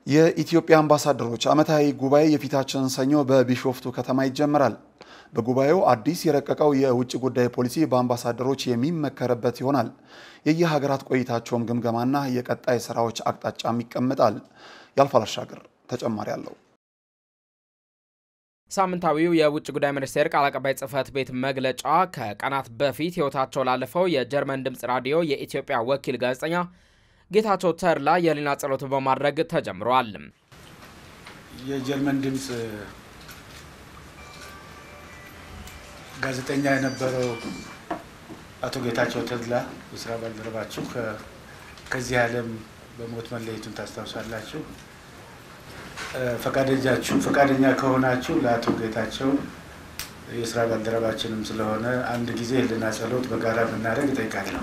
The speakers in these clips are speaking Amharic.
የኢትዮጵያ አምባሳደሮች ዓመታዊ ጉባኤ የፊታችን ሰኞ በቢሾፍቱ ከተማ ይጀምራል። በጉባኤው አዲስ የረቀቀው የውጭ ጉዳይ ፖሊሲ በአምባሳደሮች የሚመከርበት ይሆናል። የየሀገራት ቆይታቸውም ግምገማና የቀጣይ ስራዎች አቅጣጫም ይቀመጣል። ያልፋል አሻገር ተጨማሪ አለው። ሳምንታዊው የውጭ ጉዳይ ሚኒስቴር ቃል አቀባይ ጽህፈት ቤት መግለጫ ከቀናት በፊት ሕይወታቸው ላለፈው የጀርመን ድምፅ ራዲዮ የኢትዮጵያ ወኪል ጋዜጠኛ ጌታቸው ተድላ የህሊና ጸሎት በማድረግ ተጀምሯል። የጀርመን ድምፅ ጋዜጠኛ የነበረው አቶ ጌታቸው ተድላ የስራ ባልደረባችሁ ከዚህ ዓለም በሞት መለየቱን ታስታውሳላችሁ። ፈቃደኛችሁ ፈቃደኛ ከሆናችሁ ለአቶ ጌታቸው የስራ ባልደረባችንም ስለሆነ አንድ ጊዜ ህሊና ጸሎት በጋራ ብናደርግ እጠይቃለሁ።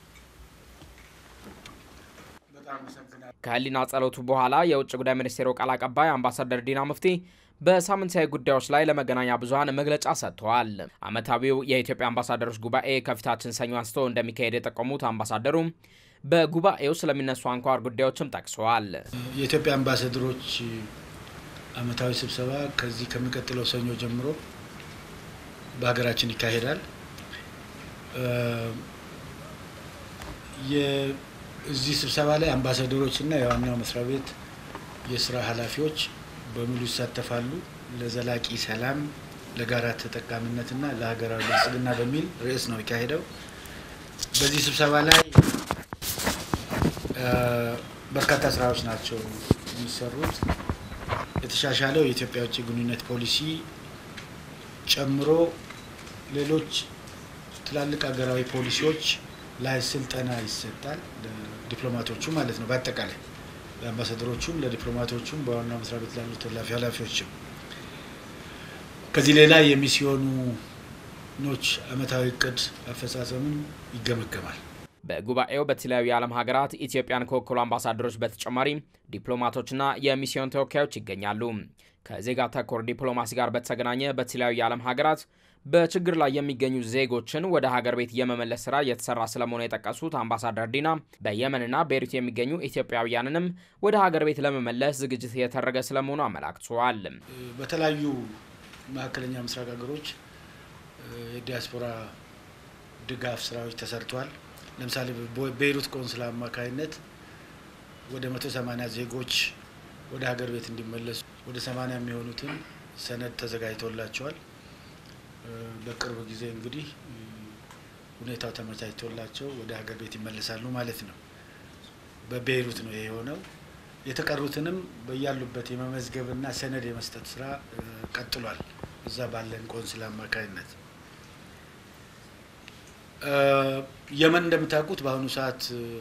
ከህሊና ጸሎቱ በኋላ የውጭ ጉዳይ ሚኒስቴሩ ቃል አቀባይ አምባሳደር ዲና ሙፍቲ በሳምንታዊ ጉዳዮች ላይ ለመገናኛ ብዙኃን መግለጫ ሰጥተዋል። ዓመታዊው የኢትዮጵያ አምባሳደሮች ጉባኤ ከፊታችን ሰኞ አንስቶ እንደሚካሄድ የጠቆሙት አምባሳደሩ በጉባኤው ስለሚነሱ አንኳር ጉዳዮችም ጠቅሰዋል። የኢትዮጵያ አምባሳደሮች ዓመታዊ ስብሰባ ከዚህ ከሚቀጥለው ሰኞ ጀምሮ በሀገራችን ይካሄዳል። እዚህ ስብሰባ ላይ አምባሳደሮች እና የዋናው መስሪያ ቤት የስራ ኃላፊዎች በሙሉ ይሳተፋሉ። ለዘላቂ ሰላም፣ ለጋራ ተጠቃሚነትና ለሀገራዊ ብልጽግና በሚል ርዕስ ነው የሚካሄደው። በዚህ ስብሰባ ላይ በርካታ ስራዎች ናቸው የሚሰሩት። የተሻሻለው የኢትዮጵያ ውጭ ግንኙነት ፖሊሲ ጨምሮ ሌሎች ትላልቅ ሀገራዊ ፖሊሲዎች ላይ ስልጠና ይሰጣል። ዲፕሎማቶቹ ማለት ነው። በአጠቃላይ ለአምባሳደሮቹም፣ ለዲፕሎማቶቹም በዋና መስሪያ ቤት ላሉት ተላፊ ኃላፊዎችም ከዚህ ሌላ የሚስዮኖች አመታዊ እቅድ አፈጻጸምን ይገመገማል። በጉባኤው በተለያዩ የዓለም ሀገራት ኢትዮጵያን ከወከሉ አምባሳደሮች በተጨማሪ ዲፕሎማቶችና የሚስዮን ተወካዮች ይገኛሉ። ከዜጋ ተኮር ዲፕሎማሲ ጋር በተገናኘ በተለያዩ የዓለም ሀገራት በችግር ላይ የሚገኙ ዜጎችን ወደ ሀገር ቤት የመመለስ ስራ እየተሰራ ስለመሆኑ የጠቀሱት አምባሳደር ዲና በየመንና ቤይሩት የሚገኙ ኢትዮጵያውያንንም ወደ ሀገር ቤት ለመመለስ ዝግጅት እየተደረገ ስለመሆኑ አመላክተዋል። በተለያዩ መካከለኛ ምስራቅ ሀገሮች የዲያስፖራ ድጋፍ ስራዎች ተሰርተዋል። ለምሳሌ ቤይሩት ቆንስላ አማካይነት ወደ መቶ ሰማኒያ ዜጎች ወደ ሀገር ቤት እንዲመለሱ ወደ ሰማኒያ የሚሆኑትን ሰነድ ተዘጋጅቶላቸዋል። በቅርብ ጊዜ እንግዲህ ሁኔታው ተመቻችቶላቸው ወደ ሀገር ቤት ይመለሳሉ ማለት ነው። በቤይሩት ነው የሆነው። የተቀሩትንም በያሉበት የመመዝገብና ሰነድ የመስጠት ስራ ቀጥሏል። እዛ ባለን ቆንስላ አማካይነት የመን እንደምታውቁት በአሁኑ ሰዓት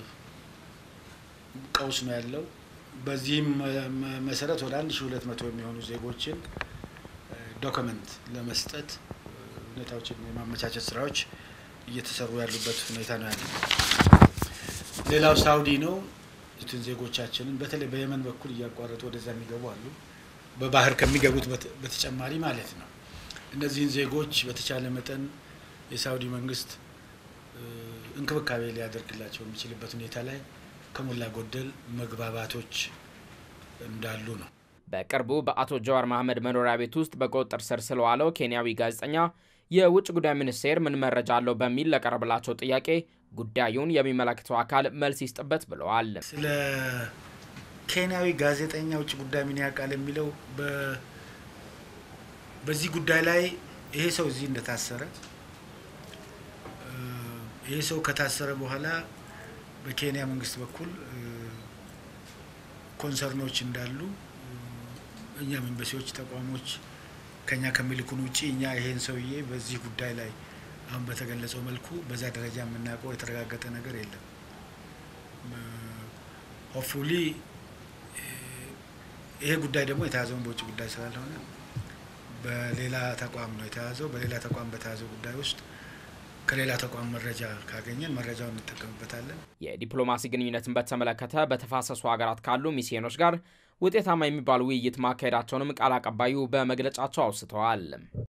ቀውስ ነው ያለው። በዚህም መሰረት ወደ አንድ ሺ ሁለት መቶ የሚሆኑ ዜጎችን ዶክመንት ለመስጠት ሁኔታዎችን የማመቻቸት ስራዎች እየተሰሩ ያሉበት ሁኔታ ነው ያለው። ሌላው ሳውዲ ነው። ትን ዜጎቻችንን በተለይ በየመን በኩል እያቋረጡ ወደዛ የሚገቡ አሉ። በባህር ከሚገቡት በተጨማሪ ማለት ነው። እነዚህን ዜጎች በተቻለ መጠን የሳውዲ መንግስት እንክብካቤ ሊያደርግላቸው የሚችልበት ሁኔታ ላይ ከሞላ ጎደል መግባባቶች እንዳሉ ነው። በቅርቡ በአቶ ጀዋር መሐመድ መኖሪያ ቤት ውስጥ በቁጥጥር ስር ስለዋለው ኬንያዊ ጋዜጠኛ የውጭ ጉዳይ ሚኒስቴር ምን መረጃ አለው በሚል ለቀረበላቸው ጥያቄ ጉዳዩን የሚመለከተው አካል መልስ ይስጥበት ብለዋል። ስለ ኬንያዊ ጋዜጠኛ ውጭ ጉዳይ ምን ያውቃል የሚለው በዚህ ጉዳይ ላይ ይሄ ሰው እዚህ እንደታሰረ ይሄ ሰው ከታሰረ በኋላ በኬንያ መንግስት በኩል ኮንሰርኖች እንዳሉ እኛም ኤምባሲዎች፣ ተቋሞች ከኛ ከሚልኩን ውጭ እኛ ይሄን ሰውዬ በዚህ ጉዳይ ላይ አሁን በተገለጸው መልኩ በዛ ደረጃ የምናውቀው የተረጋገጠ ነገር የለም። ሆፕፉሊ ይሄ ጉዳይ ደግሞ የተያዘውን በውጭ ጉዳይ ስላልሆነ በሌላ ተቋም ነው የተያዘው። በሌላ ተቋም በተያዘው ጉዳይ ውስጥ ከሌላ ተቋም መረጃ ካገኘን መረጃውን እንጠቀምበታለን። የዲፕሎማሲ ግንኙነትን በተመለከተ በተፋሰሱ ሀገራት ካሉ ሚስዮኖች ጋር ውጤታማ የሚባል ውይይት ማካሄዳቸውንም ቃል አቀባዩ በመግለጫቸው አውስተዋል።